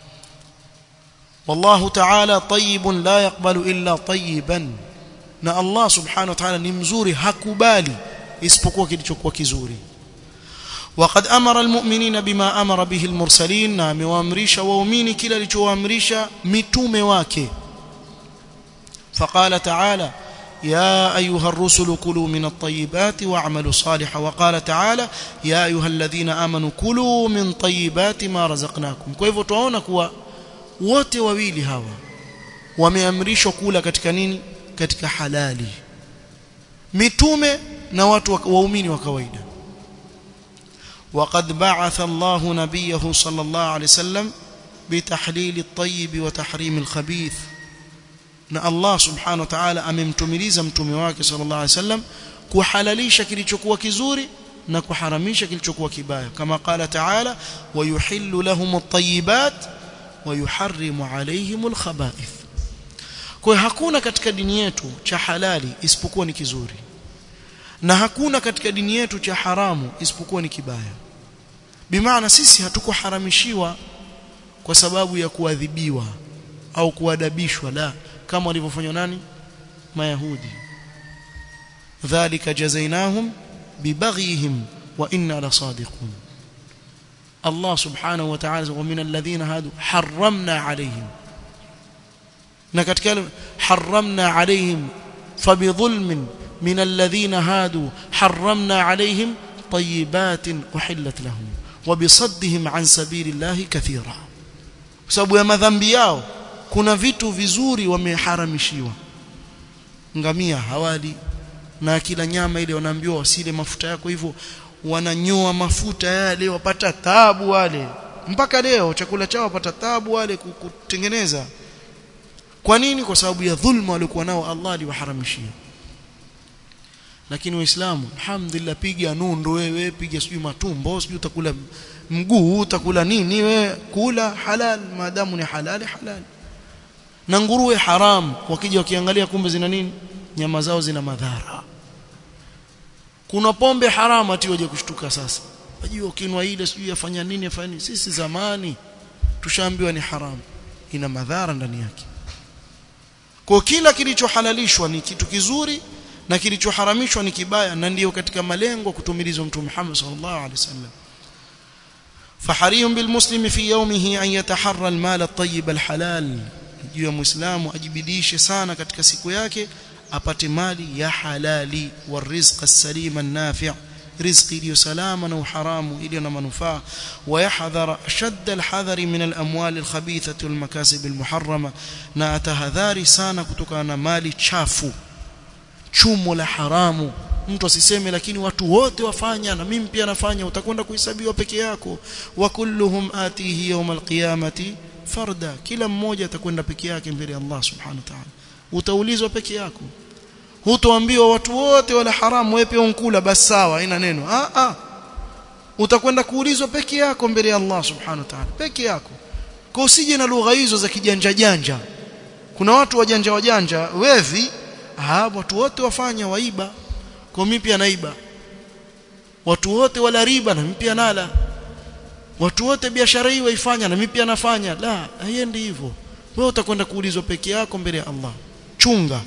والله تعالى طيب لا يقبل إلا طيبا na Allah subhanahu wa ta'ala ni mzuri hakubali isipokuwa kilichokuwa kizuri وقد امر المؤمنين بما امر به المرسلين na amewaamrisha waumini kila alichowaamrisha mitume wake فقال تعالى يا ايها الرسل كلوا من الطيبات واعملوا صالحا وقال تعالى يا ايها الذين امنوا كلوا من طيبات ما رزقناكم kwa hivyo tunaona kuwa wote wawili hawa wameamrishwa kula katika nini katika halali mitume na watu waumini wa kawaida وقد بعث الله نبيه صلى الله عليه وسلم بتحليل الطيب وتحريم الخبيث na Allah subhanahu wa ta'ala amemtumiliza mtume wake sallallahu alaihi wasallam kuhalalisha kilichokuwa kizuri na kuharamisha kilichokuwa kibaya kama qala ta'ala wa yuhillu lahum at-tayyibat wa yuharrimu alayhim al-khaba'ith kwa hiyo hakuna katika dini yetu cha halali isipokuwa ni kizuri na hakuna katika dini yetu cha haramu isipokuwa ni kibaya bimaana sisi hatukuharamishiwa kwa sababu ya kuadhibiwa au kuadabishwa la kama walivyofanywa nani mayahudi dhalika jazainahum bibaghihim wa inna lasadiqun Allah subhanahu wa ta'ala wa min alladhina hadu harramna alayhim na katika harramna alayhim fabidhulmin min alladhina hadu harramna alayhim tayyibatin uhillat lahum وبصدهم عن سبيل الله كثيرا sababu ya madhambi yao kuna vitu vizuri wameharamishiwa ngamia hawali na kila nyama ile wanaambiwa wasile mafuta yako hivyo wananyoa mafuta yale wapata taabu wale mpaka leo chakula chao wapata taabu wale kutengeneza kwa nini kwa sababu ya dhulma walikuwa nao Allah aliwaharamishia lakini waislamu alhamdulillah piga nundo wewe piga sijui matumbo sijui utakula mguu utakula nini wewe kula halal maadamu ni halali halal na nguruwe haram wakija wakiangalia kumbe zina nini nyama zao zina madhara kuna pombe haramu ati waje kushtuka sasa wajua ukinwa ile sijui yafanya nini yafanya nini sisi zamani tushaambiwa ni haramu ina madhara ndani yake kwa kila kilichohalalishwa ni kitu kizuri na kilichoharamishwa ni kibaya na ndiyo katika malengo kutumilizwa mtume Muhammad sallallahu alaihi wasallam فحري بالمسلم في يومه أن يتحرى المال الطيب الحلال juu ya muislamu ajibidishe sana katika siku yake apate mali ya halali wa rizqa salima nafi' rizqi iliyo salama na uharamu iliyo na manufaa wayahdhara ashadda alhadhari min alamwal alkhabithati walmakasib almuharrama na atahadhari sana kutokana na mali chafu chumo la haramu mtu asiseme lakini watu wote wafanya na mimi pia nafanya utakwenda kuhesabiwa peke yako wa kulluhum atihi yawm alqiyamati farda kila mmoja atakwenda peke yake mbele ya Allah subhanahu wa ta'ala utaulizwa peke yako hutoambiwa watu wote wala haramu wewe pia unkula basi sawa haina neno ah ah utakwenda kuulizwa peke yako mbele ya Allah subhanahu wa ta'ala peke yako kwa usije na lugha hizo za kijanja janja kuna watu wajanja wajanja wevi ah watu wote wafanya waiba kwa mimi pia naiba watu wote wala riba na mimi pia nala watu wote biashara hii waifanya na mimi pia nafanya la haiendi hivyo wewe utakwenda kuulizwa peke yako mbele ya Allah chunga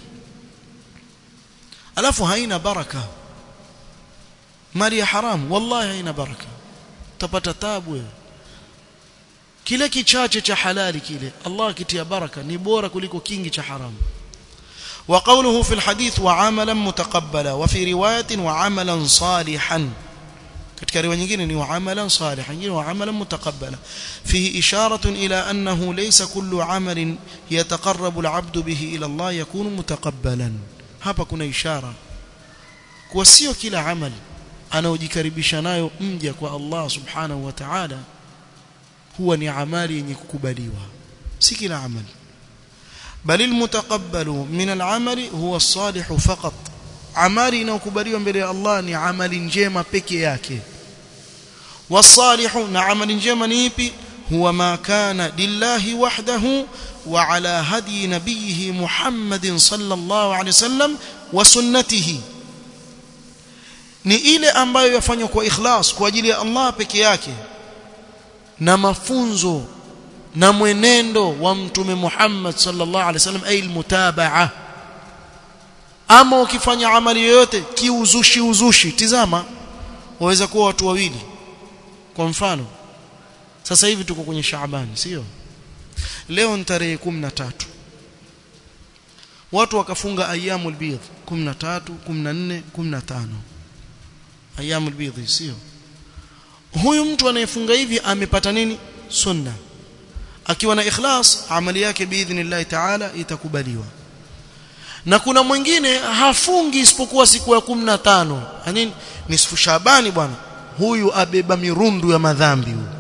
alafu haina baraka mali ya haramu wallahi haina baraka utapata tabu wewe kile kichache cha halali kile Allah kitia baraka ni bora kuliko kingi cha haramu وقوله في الحديث وعملا متقبلا وفي روايه وعملا صالحا katika riwaya nyingine ni wa'amalan salihan nyingine wa'amalan mutaqabbala fihi isharatun ila annahu laysa kullu 'amalin yataqarrabu al-'abdu bihi ila Allah yakunu mutaqabbalan hapa kuna ishara kwa sio kila amali anaojikaribisha nayo mja kwa Allah subhanahu wa ta'ala huwa ni amali yenye kukubaliwa si kila amali bali almutaqabbalu min al'amali huwa as-salih faqat amali inayokubaliwa mbele ya Allah ni amali njema peke yake wasalihu na amali njema ni ipi huwa ma kana lillahi wahdahu wa ala hadi nabiyhi Muhammadin sallallahu alaihi wasallam wa sunnatihi ni ile ambayo yafanywa kwa ikhlas kwa ajili ya Allah peke yake na mafunzo na mwenendo wa mtume Muhammad sallallahu alaihi wasallam ay almutabaa ama ukifanya amali yoyote kiuzushi uzushi tizama waweza kuwa watu wawili kwa mfano sasa hivi tuko kwenye Shaaban sio leo ni tarehe 13 watu wakafunga ayyamul bidh 13 14 15 ayyamul bidh sio huyu mtu anayefunga hivi amepata nini sunna akiwa na ikhlas amali yake biidhnillah taala itakubaliwa na kuna mwingine hafungi isipokuwa siku ya 15 yani nisfu shabani bwana huyu abeba mirundu ya madhambi huyu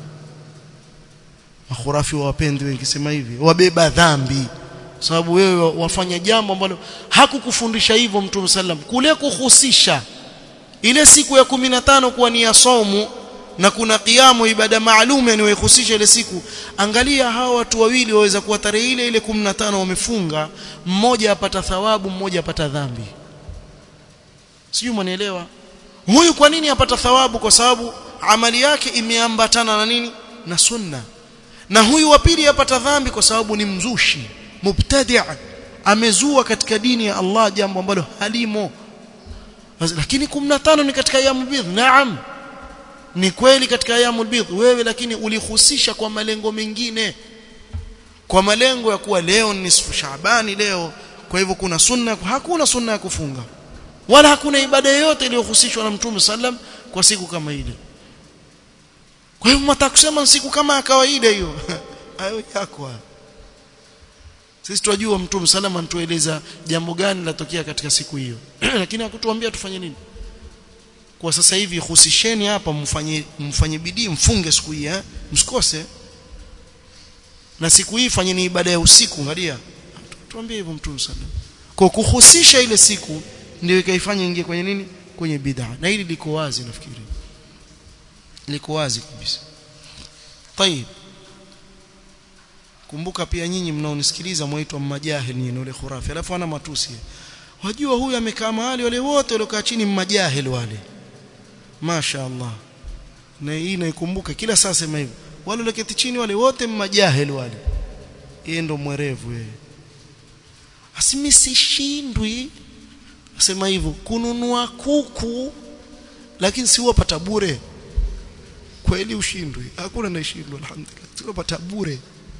makhurafi wapendi wengi sema hivi wabeba dhambi sababu wewe wafanya jambo ambalo hakukufundisha hivyo mtume sallam kule kuhusisha ile siku ya 15 kuwa ni ya somu na kuna kiamu ibada maalum yanayohusisha ile siku angalia hawa watu wawili waweza kuwa tarehe ile ile 15 wamefunga mmoja apata thawabu mmoja apata dhambi sijui mwanielewa huyu kwa nini apata thawabu kwa sababu amali yake imeambatana na nini na sunna na huyu wa pili apata dhambi kwa sababu ni mzushi mubtadi' amezua katika dini ya Allah jambo ambalo halimo lakini 15 ni katika ayamul bidh naam ni kweli katika ayamul bidh wewe lakini ulihusisha kwa malengo mengine kwa malengo ya kuwa leo ni nisfu Shaabani leo kwa hivyo kuna sunna hakuna sunna ya kufunga wala hakuna ibada yoyote iliyohusishwa na Mtume sallam kwa siku kama ile kwa hivyo mtaka kusema siku kama ya kawaida hiyo hayo yako sisi tunajua Mtume sallam anatueleza jambo gani latokea katika siku hiyo lakini hakutuambia tufanye nini kwa sasa hivi husisheni hapa mfanye mfanye bidii mfunge siku hii eh msikose na siku hii fanyeni ibada ya usiku angalia tuambie hivyo mtume sallam kwa kuhusisha ile siku ndio ikaifanya ingie kwenye nini kwenye bid'a na hili liko wazi nafikiri liko wazi kabisa طيب kumbuka pia nyinyi mnaonisikiliza mwaitwa majahil nyinyi ule khurafi alafu ana matusi wajua huyu amekaa mahali wale wote waliokaa chini majahil wale Masha Allah na hii naikumbuka kila saa sema hivyo wale walioketi chini wale wote majahil wale yeye ndo mwerevu yeye asimi sishindwi asema hivyo kununua kuku lakini si wapata bure kweli ushindwi hakuna naishindwa alhamdulillah si wapata bure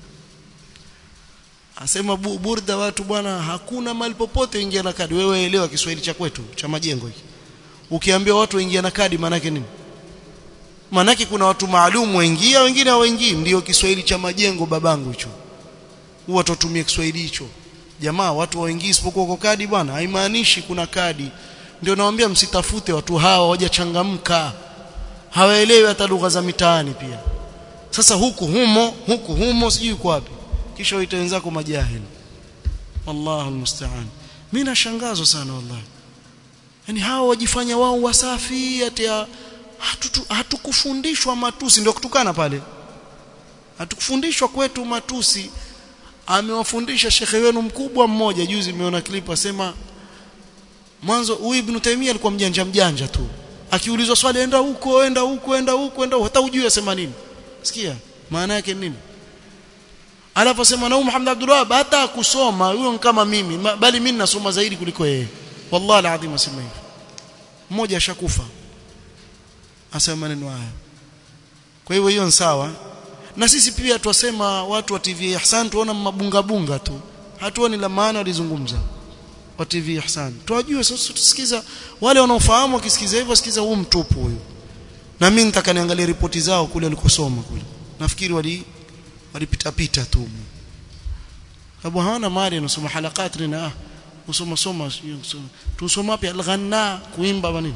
asema bu, burda watu bwana hakuna mali popote ingia na kadi wewe elewa Kiswahili cha kwetu cha majengo hiki ukiambia watu waingia na kadi maana yake nini maana kuna watu maalum waingia wengine hawaingii ndio Kiswahili cha majengo babangu hicho huwa tutumie Kiswahili hicho jamaa watu waingii isipokuwa kwa kadi bwana haimaanishi kuna kadi ndio nawaambia msitafute watu hawa hawajachangamka hawaelewi hata lugha za mitaani pia sasa huku humo huku humo sijui kwa wapi kisha waita wenzako majahili wallahu almusta'an mimi nashangazwa sana wallahi yani hawa wajifanya wao wasafi ati hatukufundishwa hatu matusi ndio kutukana pale hatukufundishwa kwetu matusi amewafundisha shekhe wenu mkubwa mmoja juzi nimeona clip asema mwanzo huyu ibn Taymiyyah alikuwa mjanja mjanja tu akiulizwa swali enda huko enda huko enda huko enda hata ujui asema nini sikia maana yake nini alafu asema na Muhammad Abdul Wahhab hata kusoma huyo kama mimi bali mimi nasoma zaidi kuliko yeye wallahi alazim asema hivi mmoja ashakufa asema maneno haya kwa hivyo hiyo ni sawa na sisi pia twasema watu wa TV Ihsan tuona mabunga bunga tu hatuoni la maana walizungumza wa TV Ihsan tuwajue sasa tusikiza wale wanaofahamu wakisikiza hivyo sikiza huu mtupu huyu na mimi nitaka niangalie ripoti zao kule walikosoma kule nafikiri wali walipita pita tu sababu hawana mali nasoma halakati na usoma soma tusoma wapi al-ghanna kuimba nini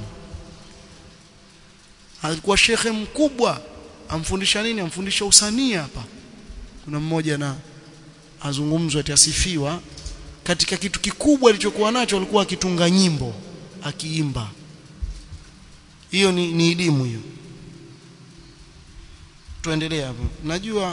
alikuwa shekhe mkubwa amfundisha nini amfundisha usanii hapa kuna mmoja na azungumzwa atasifiwa katika kitu kikubwa alichokuwa nacho alikuwa akitunga nyimbo akiimba hiyo ni, ni elimu hiyo tuendelee hapo najua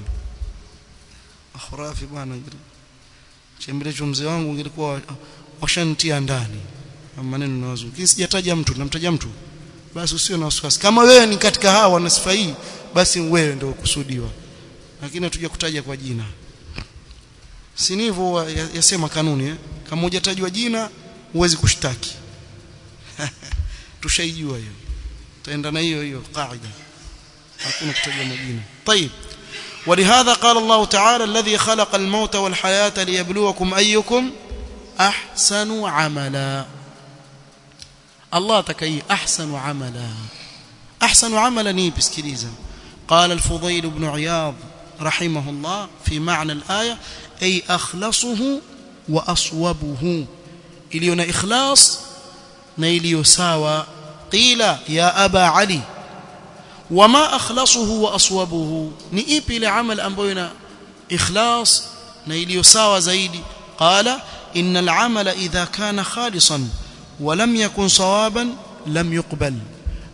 akhrafi bwana chembelecho mzee wangu ngilikuwa washantia ndani maneno na wazuri lakini sijataja mtu namtaja mtu basi usio na wasiwasi kama wewe ni katika hawa na sifa hii basi wewe ndio kusudiwa lakini hatuja kutaja kwa jina si hivyo yasema kanuni eh? kama hujatajwa jina huwezi kushtaki tushaijua hiyo taenda na hiyo hiyo kaida hakuna kutaja majina طيب ولهذا قال الله تعالى الذي خلق الموت والحياة ليبلوكم أيكم أحسن عملا الله تكي أحسن عملا أحسن عملا نيب اسكريزا قال الفضيل بن عياض رحمه الله في معنى الآية أي أخلصه وأصوبه إلينا إخلاص نيليو ساوى قيل يا أبا علي وما أخلصه وأصوبه نئيب لعمل أنبوينا إخلاص نيليو ساوى زيدي قال إن العمل إذا كان خالصا ولم يكن صوابا لم يقبل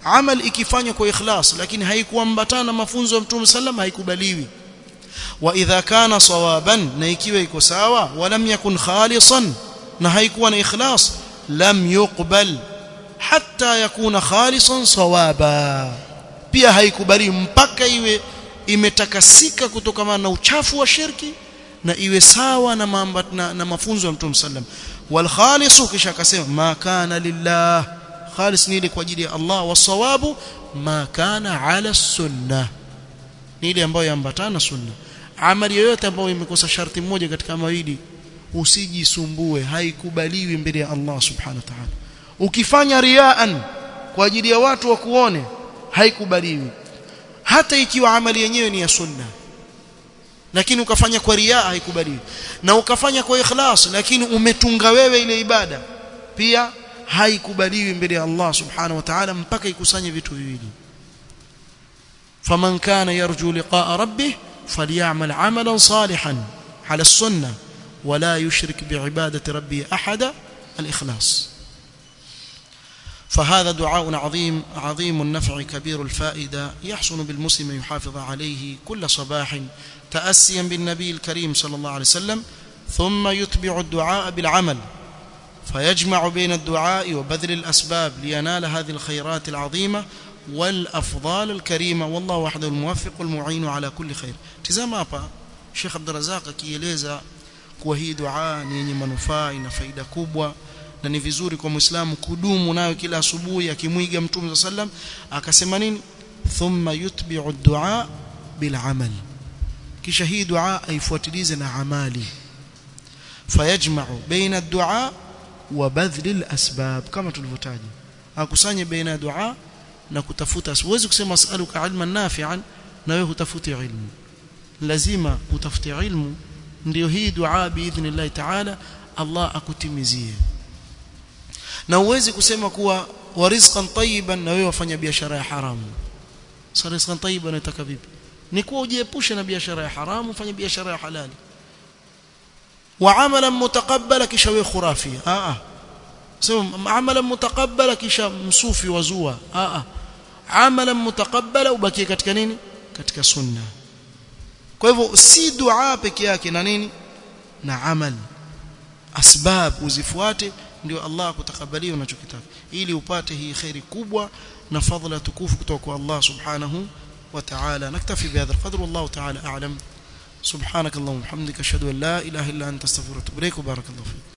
amal ikifanywa kwa ikhlas lakini haikuambatana na mafunzo ya mtume sallam haikubaliwi wa idha kana sawaban na ikiwa iko sawa walam yakun khalisan na haikuwa na ikhlas lam yuqbal hatta yakuna khalisan sawaba pia haikubali mpaka iwe imetakasika kutokana na uchafu wa shirki na iwe sawa na, mamba, na, na mafunzo ya Mtume sallam wal khalisu kisha akasema ma kana lillah khalis ni ile kwa ajili ya Allah wasawabu ma kana ala sunnah ni ile ambayo yaambatana sunna amali yoyote ambayo imekosa sharti moja katika mawili usijisumbue haikubaliwi mbele ya Allah subhanahu wa ta'ala ukifanya riaan kwa ajili ya watu wa kuone haikubaliwi hata ikiwa amali yenyewe ni ya sunna lakini ukafanya kwa riaa haikubaliwi na ukafanya kwa ikhlas lakini umetunga wewe ile ibada pia haikubaliwi mbele ya Allah subhanahu wa ta'ala mpaka ikusanye vitu viwili faman kana yarju liqa'a rabbih falyamal 'amalan salihan 'ala as-sunnah ولا يشرك بعبادة ربه أحدا الإخلاص فهذا دعاء عظيم عظيم النفع كبير الفائدة يحسن بالمسلم يحافظ عليه كل صباح تأسيا بالنبي الكريم صلى الله عليه وسلم ثم يتبع الدعاء بالعمل فيجمع بين الدعاء وبذل الأسباب لينال هذه الخيرات العظيمة والأفضال الكريمة والله وحده الموفق المعين على كل خير تزام hapa Sheikh Abdul Razak akieleza kuwa hii dua ni yenye manufaa ina faida kubwa na ni vizuri kwa Muislamu kudumu nayo kila asubuhi akimwiga Mtume sallam akasema nini thumma yutbi'u ad-du'a bil amal kisha hii dua aifuatilize na amali fayajma'u baina ad-du'a wa badhli al-asbab kama tulivyotaja akusanye baina dua na kutafuta siwezi kusema as'aluka ilman nafi'an na wewe hutafuti ilmu lazima utafute ilmu ndio hii dua biidhnillah ta'ala Allah akutimizie na uwezi kusema kuwa wa rizqan tayyiban na wewe wafanya biashara ya haramu sasa rizqan tayyiban unataka vipi ni kuwa ujiepushe na biashara ya haramu ufanye biashara ya halali wa amalan mutaqabbala kisha wewe khurafi a a sema amalan mutaqabbala kisha msufi wazua a a amalan mutaqabbala ubaki katika nini katika sunna kwa hivyo si dua peke yake na nini na amal asbab uzifuate ndio Allah akutakabalia unachokitaka ili upate hii khairi kubwa na fadhila tukufu kutoka kwa Allah subhanahu wa ta'ala naktafi bihadha alqadr wallahu ta'ala a'lam subhanak allahumma hamdika ashhadu an la ilaha illa anta astaghfiruka wa atubu ilaik barakallahu fik